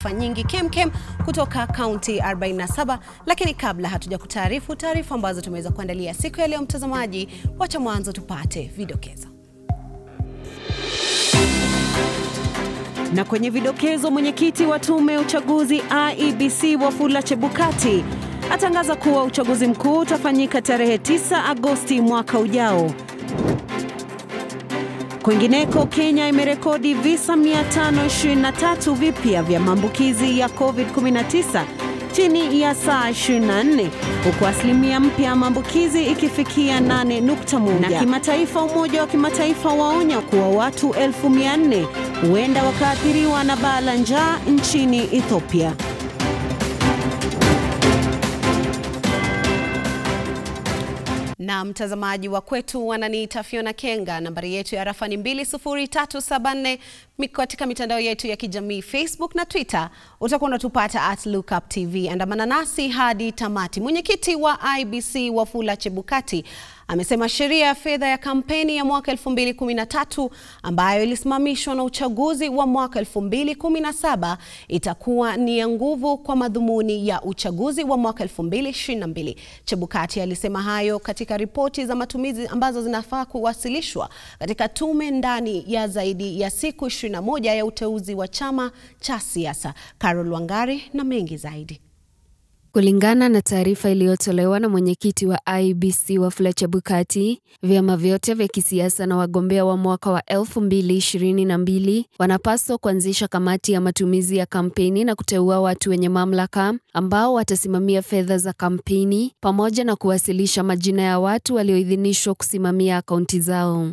taarifa nyingi kemkem kutoka kaunti 47, lakini kabla hatuja kutaarifu taarifa ambazo tumeweza kuandalia siku ya leo, mtazamaji, wacha mwanzo tupate vidokezo. Na kwenye vidokezo, mwenyekiti wa tume ya uchaguzi IEBC Wafula Chebukati atangaza kuwa uchaguzi mkuu utafanyika tarehe 9 Agosti mwaka ujao. Kwingineko, Kenya imerekodi visa 523 vipya vya maambukizi ya COVID-19 chini ya saa 24 huku asilimia mpya ya maambukizi ikifikia 8.1. Na kimataifa, Umoja wa Kimataifa waonya kuwa watu 400,000 huenda wakaathiriwa na baa la njaa nchini Ethiopia. na mtazamaji wa kwetu wananiita Fiona Kenga. Nambari yetu ya rafa ni 20374 katika mitandao yetu ya kijamii Facebook na Twitter. Utakuwa unatupata at Lookup TV. Andamana nasi hadi tamati. Mwenyekiti wa IEBC Wafula Chebukati amesema sheria ya fedha ya kampeni ya mwaka 2013 ambayo ilisimamishwa na uchaguzi wa mwaka 2017 itakuwa ni ya nguvu kwa madhumuni ya uchaguzi wa mwaka 2022. Chebukati alisema hayo katika ripoti za matumizi ambazo zinafaa kuwasilishwa katika tume ndani ya zaidi ya siku 21 ya uteuzi wa chama cha siasa. Carol Wangari na mengi zaidi. Kulingana na taarifa iliyotolewa na mwenyekiti wa IEBC Wafula Chebukati, vyama vyote vya kisiasa na wagombea wa mwaka wa 2022 wanapaswa kuanzisha kamati ya matumizi ya kampeni na kuteua watu wenye mamlaka ambao watasimamia fedha za kampeni pamoja na kuwasilisha majina ya watu walioidhinishwa kusimamia akaunti zao.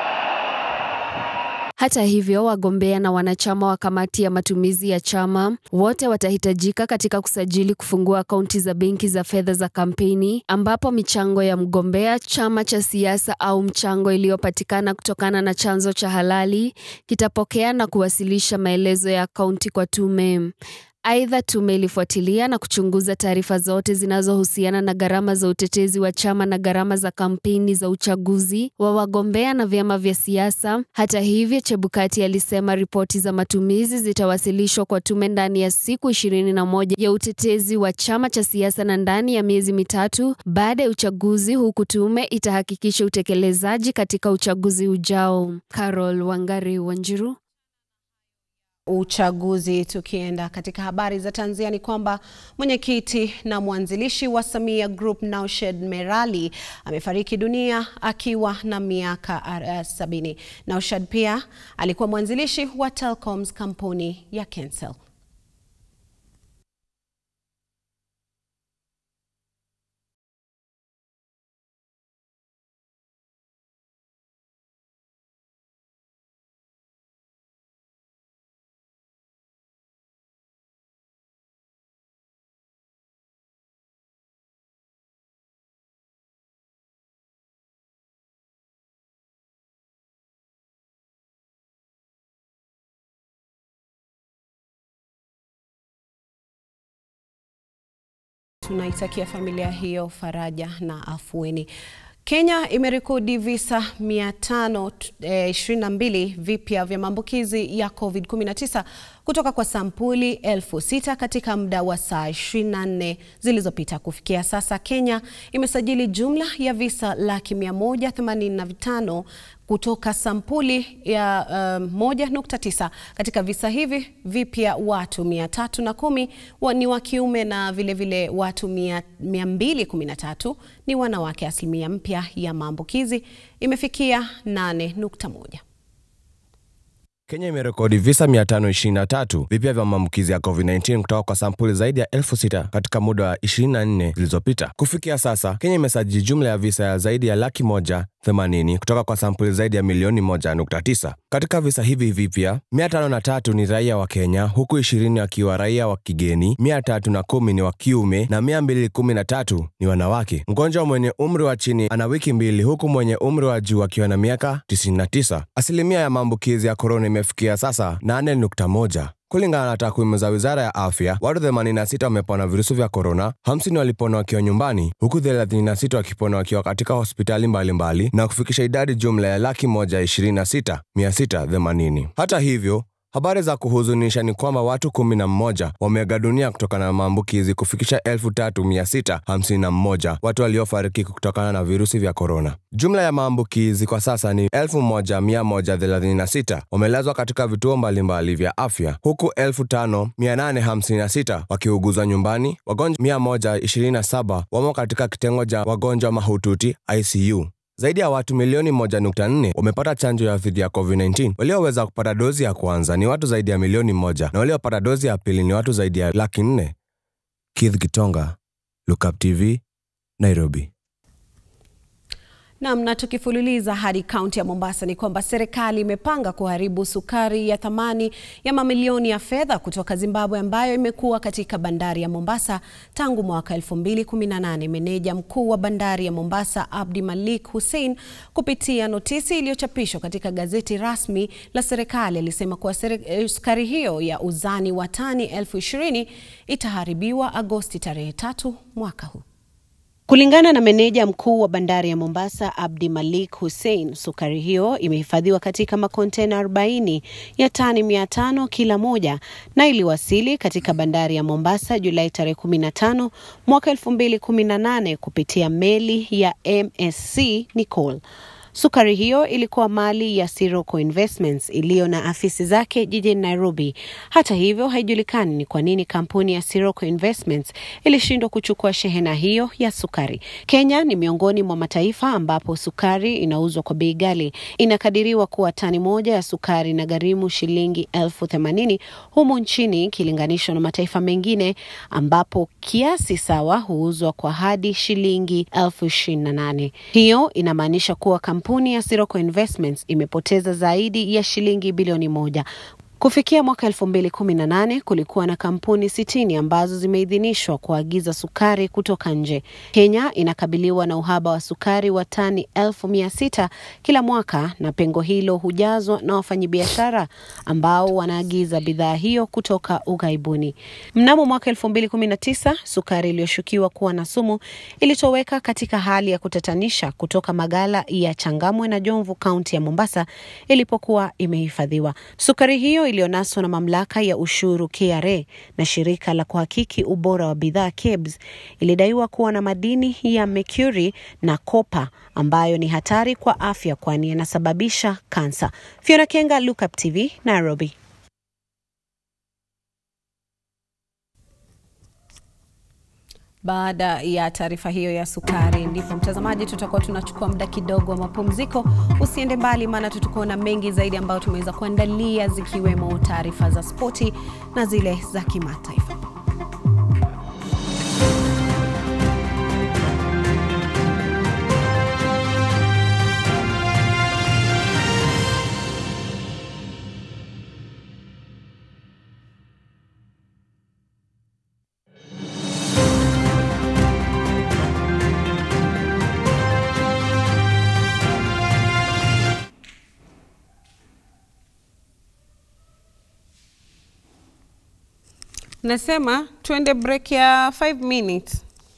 Hata hivyo, wagombea na wanachama wa kamati ya matumizi ya chama wote watahitajika katika kusajili kufungua akaunti za benki za fedha za kampeni, ambapo michango ya mgombea, chama cha siasa au mchango iliyopatikana kutokana na chanzo cha halali kitapokea na kuwasilisha maelezo ya akaunti kwa tume. Aidha, tume ilifuatilia na kuchunguza taarifa zote zinazohusiana na gharama za utetezi wa chama na gharama za kampeni za uchaguzi wa wagombea na vyama vya siasa. Hata hivyo, Chebukati alisema ripoti za matumizi zitawasilishwa kwa tume ndani ya siku ishirini na moja ya utetezi wa chama cha siasa na ndani ya miezi mitatu baada ya uchaguzi, huku tume itahakikisha utekelezaji katika uchaguzi ujao. Carol Wangari Wanjiru uchaguzi. Tukienda katika habari za tanzia ni kwamba mwenyekiti na mwanzilishi wa Samia Group Naushed Merali amefariki dunia akiwa na miaka uh, sabini. Naushed pia alikuwa mwanzilishi wa Telcoms, kampuni ya Kensel. Tunaitakia familia hiyo faraja na afueni. Kenya imerekodi visa 522 vipya vya maambukizi ya COVID-19 kutoka kwa sampuli elfu sita katika muda wa saa 24 zilizopita. Kufikia sasa, Kenya imesajili jumla ya visa laki 185 kutoka sampuli ya uh, 1.9. Katika visa hivi vipya watu 310 wa, ni wa kiume na vilevile vile watu 213 ni wanawake. Asilimia mpya ya maambukizi imefikia 8.1. Kenya imerekodi visa 523 vipya vya maambukizi ya COVID-19 kutoka kwa sampuli zaidi ya elfu sita katika muda wa 24 zilizopita. Kufikia sasa, Kenya imesajili jumla ya visa ya zaidi ya laki moja 80 kutoka kwa sampuli zaidi ya milioni 1.9. Katika visa hivi vipya, 503 ni raia wa Kenya, huku 20 wakiwa raia wa kigeni, 310 ni wa kiume na 213 ni wanawake. Mgonjwa mwenye umri wa chini ana wiki mbili, huku mwenye umri wa juu akiwa na miaka 99. Asilimia ya maambukizi ya korona imefikia sasa 8.1. Kulingana na takwimu za wizara ya afya, watu 86 wamepona virusi vya korona, 50 walipona wakiwa nyumbani, huku 36 wakipona wakiwa katika hospitali mbalimbali mbali, na kufikisha idadi jumla ya laki moja ishirini na sita mia sita themanini. Hata hivyo Habari za kuhuzunisha ni kwamba watu kumi na mmoja wameaga dunia kutokana na maambukizi kufikisha elfu tatu mia sita hamsini na mmoja watu waliofariki kutokana na virusi vya korona. Jumla ya maambukizi kwa sasa ni elfu moja mia moja thelathini na sita wamelazwa katika vituo mbalimbali vya afya huku elfu tano mia nane hamsini na sita wakiuguzwa nyumbani. Wagonjwa mia moja ishirini na saba wamo katika kitengo cha wagonjwa mahututi ICU. Zaidi ya watu milioni 1.4 wamepata chanjo ya dhidi ya COVID-19. Walioweza kupata dozi ya kwanza ni watu zaidi ya milioni moja na waliopata dozi ya pili ni watu zaidi ya laki nne. Keith Gitonga, Lookup TV, Nairobi. Nam, na tukifululiza hadi kaunti ya Mombasa ni kwamba serikali imepanga kuharibu sukari ya thamani ya mamilioni ya fedha kutoka Zimbabwe ambayo imekuwa katika bandari ya Mombasa tangu mwaka 2018. Meneja mkuu wa bandari ya Mombasa Abdi Malik Hussein, kupitia notisi iliyochapishwa katika gazeti rasmi la serikali, alisema kuwa sukari hiyo ya uzani wa tani elfu ishirini itaharibiwa Agosti tarehe tatu mwaka huu. Kulingana na meneja mkuu wa bandari ya Mombasa Abdi Malik Hussein, sukari hiyo imehifadhiwa katika makontena 40 ya tani 500 kila moja na iliwasili katika bandari ya Mombasa Julai tarehe 15 mwaka 2018 kupitia meli ya MSC Nicole. Sukari hiyo ilikuwa mali ya Sirocco Investments iliyo na afisi zake jijini Nairobi. Hata hivyo, haijulikani ni kwa nini kampuni ya Sirocco Investments ilishindwa kuchukua shehena hiyo ya sukari. Kenya ni miongoni mwa mataifa ambapo sukari inauzwa kwa bei ghali. Inakadiriwa kuwa tani moja ya sukari na gharimu shilingi elfu themanini humu nchini ikilinganishwa na mataifa mengine ambapo kiasi sawa huuzwa kwa hadi shilingi elfu ishirini na nane. Hiyo inamaanisha kuwa kampuni ya Sirocco Investments imepoteza zaidi ya shilingi bilioni moja. Kufikia mwaka elfu mbili kumi na nane kulikuwa na kampuni sitini ambazo zimeidhinishwa kuagiza sukari kutoka nje. Kenya inakabiliwa na uhaba wa sukari wa tani elfu mia sita kila mwaka na pengo hilo hujazwa na wafanyabiashara ambao wanaagiza bidhaa hiyo kutoka ughaibuni. Mnamo mwaka elfu mbili kumi na tisa sukari iliyoshukiwa kuwa na sumu ilitoweka katika hali ya kutatanisha kutoka magala ya Changamwe na Jomvu, kaunti ya Mombasa ilipokuwa imehifadhiwa. Sukari hiyo iliyonaswa na mamlaka ya ushuru KRA na shirika la kuhakiki ubora wa bidhaa KEBS ilidaiwa kuwa na madini ya mercury na kopa ambayo ni hatari kwa afya kwani yanasababisha kansa. Fiona Kenga, Lookup TV, Nairobi. Baada ya taarifa hiyo ya sukari, ndipo mtazamaji, tutakuwa tunachukua muda kidogo wa mapumziko. Usiende mbali, maana tutakuwa na mengi zaidi ambayo tumeweza kuandalia, zikiwemo taarifa za spoti na zile za kimataifa. Nasema tuende break ya 5 minutes.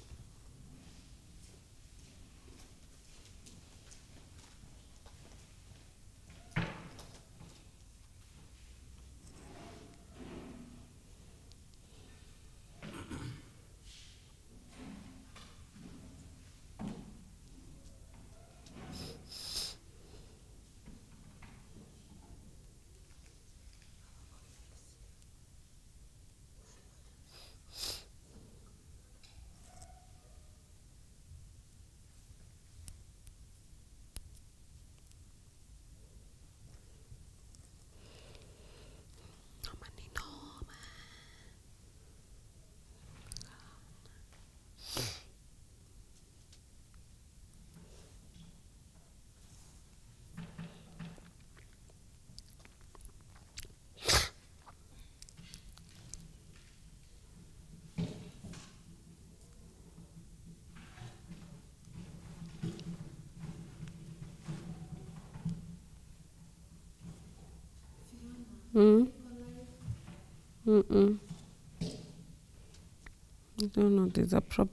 Mm. Mm-mm. I don't know, there's a problem.